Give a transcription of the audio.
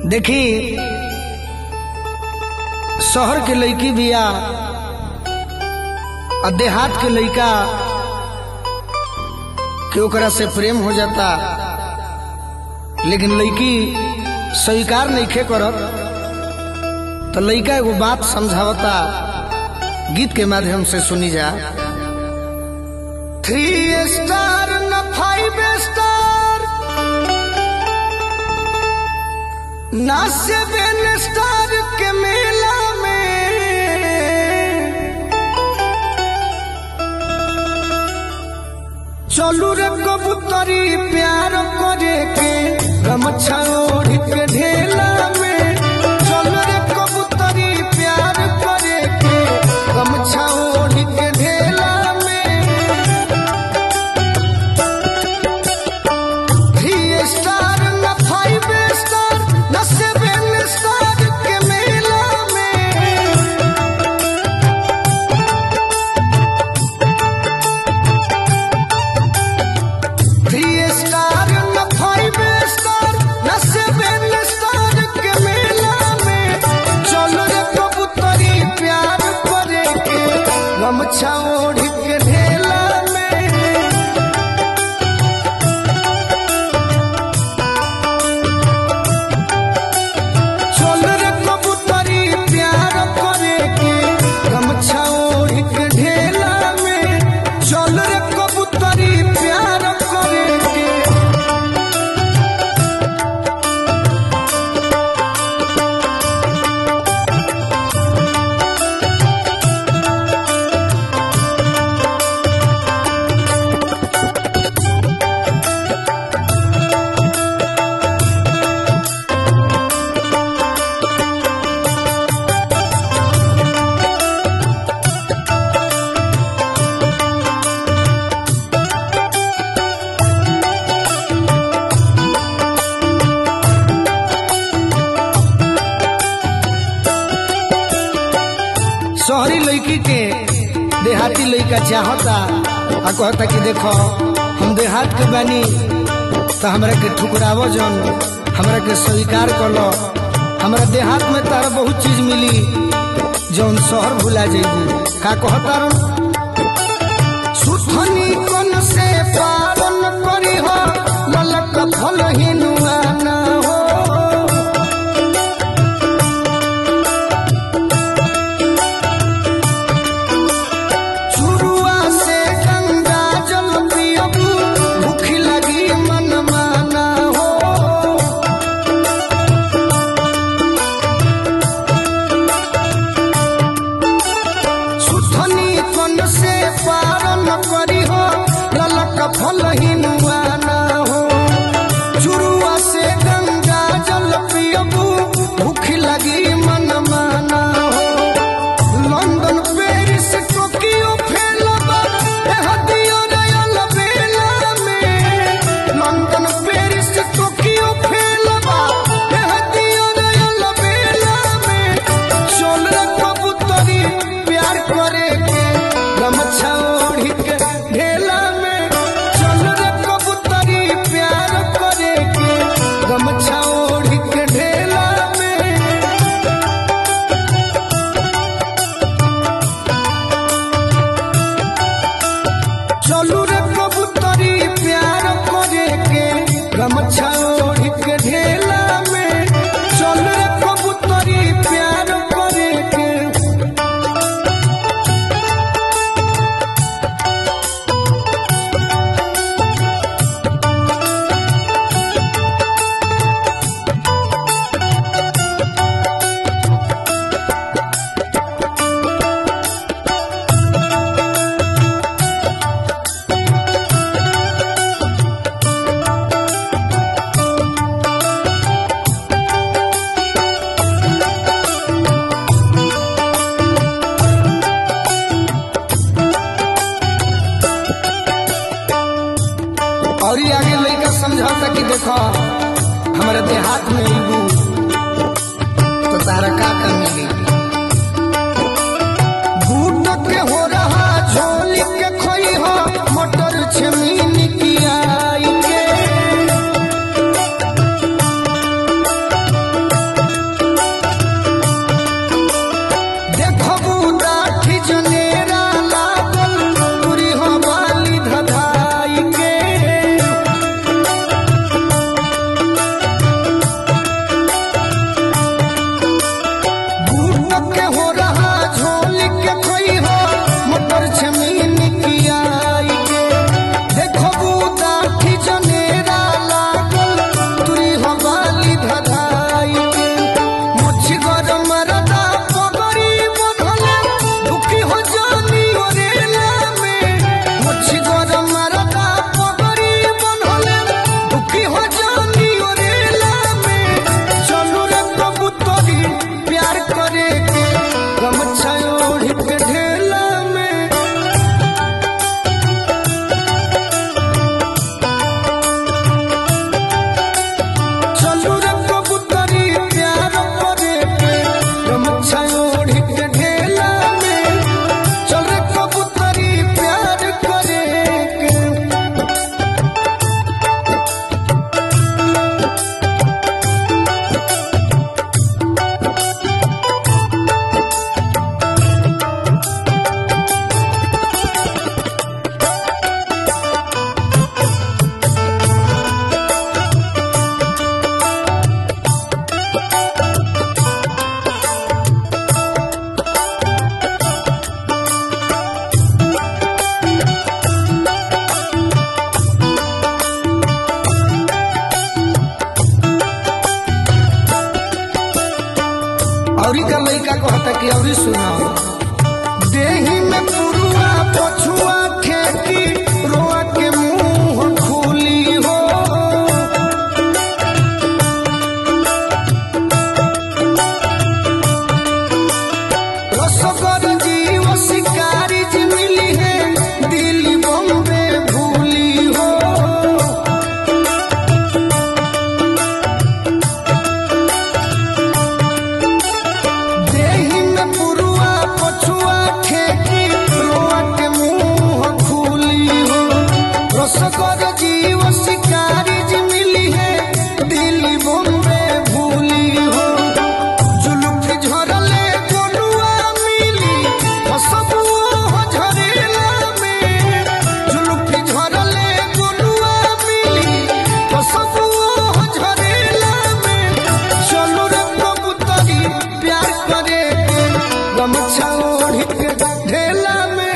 देखी शहर के लड़की बिया और देहात के लड़का के ओकरा से प्रेम हो जाता लेकिन लड़की स्वीकार नहीं खे करत तो लड़का एगो बात समझावता गीत के माध्यम से सुनी जा थ्री स्टार न फाइव स्टार ना सेवन स्टार के मेला में चलू रे कबूतरी प्यार करे के गमछा ओढ़ के ढेला में चलू रे कबूतरी प्यार करे के गमछा ओढ़ के ढेला में थ्री स्टार न फाइव स्टार न सेवन स्टार के मेला में थ्री स्टार न फाइव स्टार न सेवन स्टार के मेला में चलो रे कबूतरी प्यार करे के गमछा ओढ़ के ढेला में चल रे कबूतरी प्यार करे के गमछा ओढ़ के ढेला में चल रे कबूतरी प्यार करे के शहरी लड़की के देहाती लड़का चाहता आ कहता कि देखो हम देहात के बानी तो हमरा के ठुकरावो जन हमरा के स्वीकार कर लो हमरा देहात में तारा बहुत चीज मिली जौन शहर भुला जेबू का कहता रो सुथनी कन से पारन करी हो ललक फल हिनुआ ना हो शुरुआ से गंगा जल पियबू भूख लगी मन माना हो सुथनी कन से पारन करी हो ललक फल हिनुआ ना हो शुरुआ से गंगा जल पियबू भूख लगी मन माना हो लंदन पेरिस टोकियो फेलबा एहदियो रयल बेला में लंदन पेरिस टोकियो फेलबा एहदियो रयल बेला में चल रे कबूतरी प्यार करे के गमछा ओढ़ी के ढेला में चल रे कबूतरी प्यार करे के गमछा ओढ़ी के ढेला में चलू रे कबूतरी प्यार करे के गमछा ओढ़ के ढेला में चल रे कबूतरी प्यार करे के और ही आगे लड़का समझाता कि देखो हमारे देहात में इबू तो तारा का का मिली बूट के हो रहा झोली के खोई हो मटर छमीन की आई के भैया लइका कहता कि अभी सुना देही में पुरुआ पछुआ ठेकी रोआ के मुंह खुली हो रसगर जीव शिकारी जी मिली है दिल्ली बॉम्बे भूली हो देही में पुरुआ पछुआ ठेकी रोआ के मुंह खुली हो रसगर जीव शिकारी जी मिली है दिल्ली बॉम्बे भूली हो जुलुफ झरले गोलुआ मिली हसबू हो झरेला में जुलुफ झरले गोलुआ मिली हसबू हो झरेला में चलो रे कबूतरी प्यार करे के गमछा ओढ़ के ढेला में